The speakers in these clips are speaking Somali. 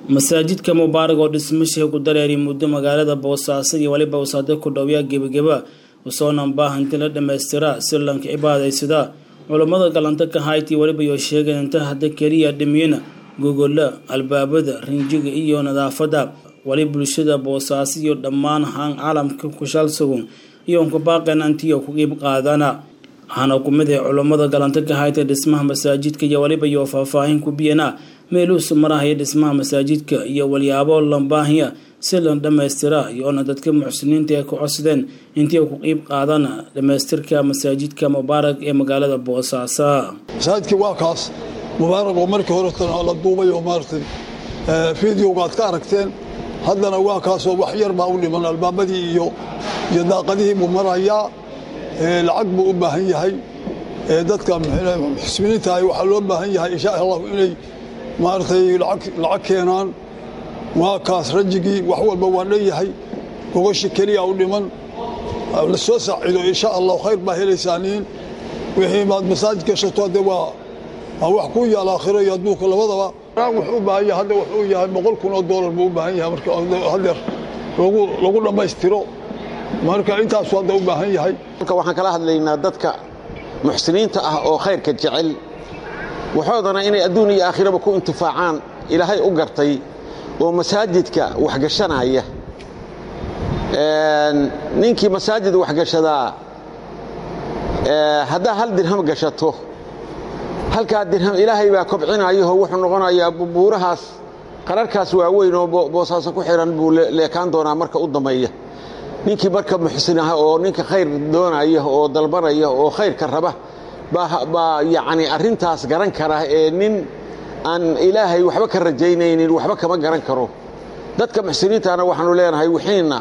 masaajidka mubaarak oo dhismashiga ku dareeriy muddo magaalada boosaaso iyo weliba wasaado ku dhowya gebageba usoona baahanti la dhammaystiraa si lanka cibaadaysada culammada galantanka hayti weliba iyo sheegeen inta hadda keliya dhimiyana gogolla albaabada rinjiga iyo nadaafadda wali bulshada boosaaso iyo dhammaan haan caalamka kushalsugun iyo unka baaqeen antiyo ku qiib qaadana waxaana ku mid ah culammada galantanka hayta dhismaha masaajidka iyo weliba iyo faahfaahin ku biyana meeluusu marahaya dhismaha masaajidka iyo walyaabo lambaahiya si la dhammaystira iyoona dadka muxsiniinta ee ku codsadeen intii ku qiib qaadana dhammaystirka masaajidka mubaarak ee magaalada boosaaso masaajidkii waa kaas mubaarak oo markii horetan la duubay oo maaragtay fideoga aad ka aragteen haddana waa kaasoo wax yar baa u dhiman albaabadii iyo iyo daaqadihii buu marayaa lacag buu u baahan yahay dadka muxsiniinta waxaa loo baahan yahay insha allahu inay maaragtay lacag keenaan waa kaas rajigii wax walba waa dhan yahay gogoshi keliya u dhiman la soo saacido insha allahu khayr baa helaysaaniin wixii maad masaajid gashato hadde waa waa wax ku yaal aakhiro iyo adduunka labadaba wuxuu u baahan yahay hadda wuxuu yahay boqol kun oo doolar buu u baahan yahay marka hadeer lagu lagu dhammaystiro marka intaasu hadda u baahan yahay marka waxaan kala hadlaynaa dadka muxsiniinta ah oo khayrka jecel waxoodana inay adduun iyo aakhiraba ku intifaacaan ilaahay u gartay oo masaajidka waxgashanaya ninkii masaajid waxgashadaa haddaa hal dirham gashato halkaa dirham ilaahay baa kobcinayaho wuxuu noqonayaa buurahaas qararkaas waaweyn oo boosaaso ku xihan buu leekaan doonaa marka u dambeeya ninkii marka muxsin ah oo ninka khayr doonaya oo dalbanaya oo khayrka raba baa yacni arrintaas garan kara ee nin aan ilaahay waxba ka rajaynaynin waxba kama garan karo dadka muxsiniintana waxaanu leenahay wixiinna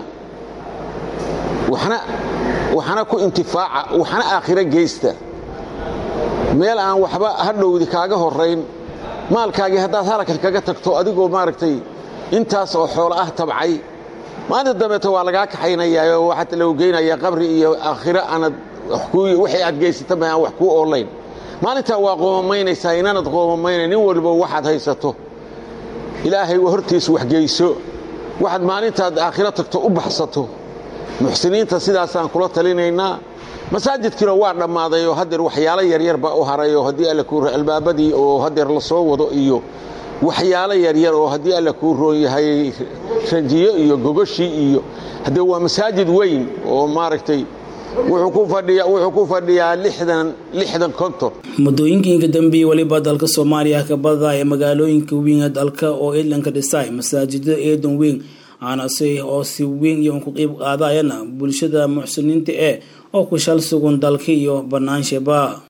waxna ku intifaaca waxna aakhiro geysta meel aan waxba hadhowdi kaaga horayn maalkaagii haddaad halakan kaga tagto adigoo maaragtay intaas oo xoolo ah tabcay maalinta dambeeto waa lagaa kaxaynayaa oo waxaa lagu geynayaa qabri iyo aakhiro aanad wixii aad geysata ma aan wax kuu oolayn maalintaa waa qoomamaynaysaa inaanad qoomamaynayn nin walba waxaad haysato ilaahay hortiis waxgeyso waxaad maalintaad aakhiro tagto u baxsato muxsiniinta sidaasaan kula talinaynaa masaajidkiina waa dhammaaday oo hadeer waxyaalo yaryar baa u haray oo haddii alla kuu albaabadii oo hadeer la soo wado iyo waxyaalo yaryar oo haddii alla kuu roon yahay ranjiyo iyo gogoshii iyo haddee waa masaajid weyn oo maaragtay wuxuu ku fadhiyaa lixdan konton muddooyinkiinka dambeeyey weliba dalka soomaaliya ka badada ee magaalooyinka weyn dalka oo eedlanka dhisay masaajidada eedan weyn aanase oo si weyn iyo ku qiib qaadayana bulshada muxsiniinta ee oo ku shal sugun dalka iyo banaanshaba